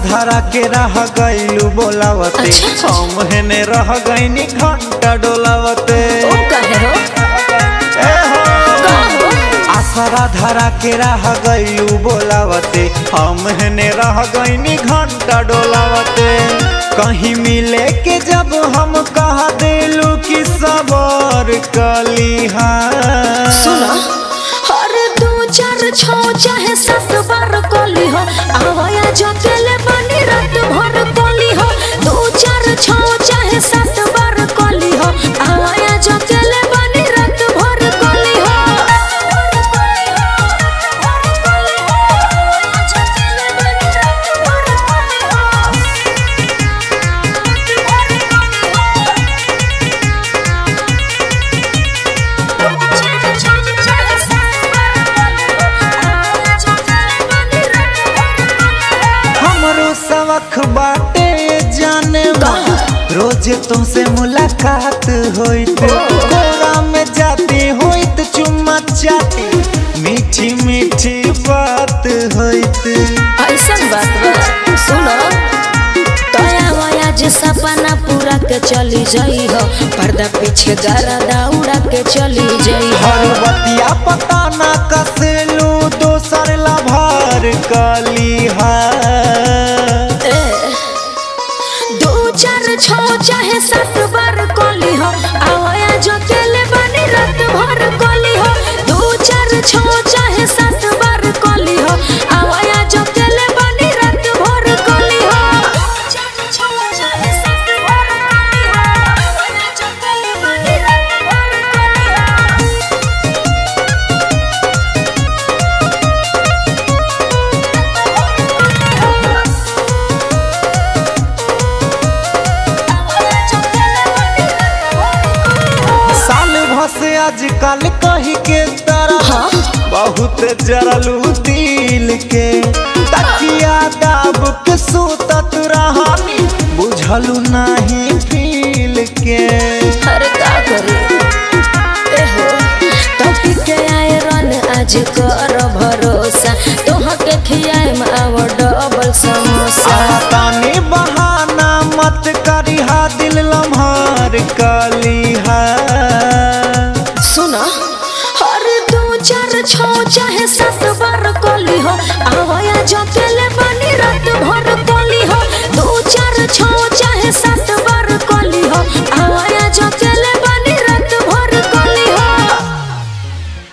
धरा के रह गईलू बोलावते अच्छा। हम हेने रह गईनी घंटा डोलावते ओ कहे हो ए हो का हो आसरा धरा के रह गईलू बोलावते हम हेने रह गईनी घंटा डोलावते कहीं मिले के जब हम कह दिलू कि सबर कलिहा सुनो हर दो चार छो चाहे सात बार कोली हो आवाया जो केले बनी रात भर कोली हो दो चार छो चाहे सात बार कोली हो आवाया जो केले बनी रात भर कोली हो हमरो सबक बाटे जाने मन रोज तुमसे मुलाकात होइत कोरा में जाते होइत चुम्मा चाटी मीठी मीठी बात होइत ऐसन बात बा सुनो तोया वया जे सपना पूरा के चली जाई हो पर्दा पीछे गारा दौड़ा के चली जाई हो हर बतिया पता ना कसेलू दोसर लभार कलिहा ए, दो चार छो चाहे सात बार कोली हो आवाया जो केले बनी रात भर कोली हो दो चार छो चाहे सात बार कोली हो आवाया जो केले बनी रात भर कोली हो साल भसे आजकल कही के तरह हाँ? बहुत जरलू दिल के तकिया दाब के सूतत रहानी बुझलू नहीं फील के अरे का करे ए हो टॉपिक के आए रन आज कर भरोसा तोह के खियाए में आव डबल समोसा तानी बहाना मत करिहा दिल लम्हार कलिहा सुना हर दो चार छो चाहे